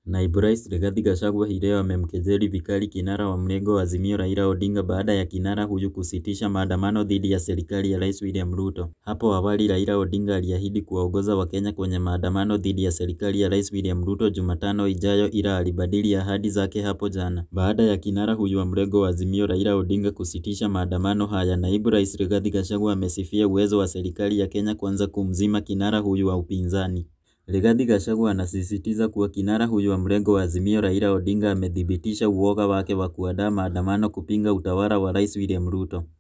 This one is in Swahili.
Naibu Rais Rigathi Gachagua hii leo amemkejeli vikali kinara wa mrengo wa Azimio Raila Odinga baada ya kinara huyu kusitisha maandamano dhidi ya serikali ya Rais William Ruto. Hapo awali Raila Odinga aliahidi kuwaongoza Wakenya kwenye maandamano dhidi ya serikali ya Rais William Ruto Jumatano ijayo ila alibadili ahadi zake hapo jana. Baada ya kinara huyu wa mrengo wa Azimio Raila Odinga kusitisha maandamano haya, Naibu Rais Rigathi Gachagua amesifia uwezo wa serikali ya Kenya Kwanza kumzima kinara huyu wa upinzani. Rigathi Gachagua anasisitiza kuwa kinara huyu wa mrengo wa Azimio Raila Odinga amethibitisha uoga wake wa kuandaa maandamano kupinga utawala wa Rais William Ruto.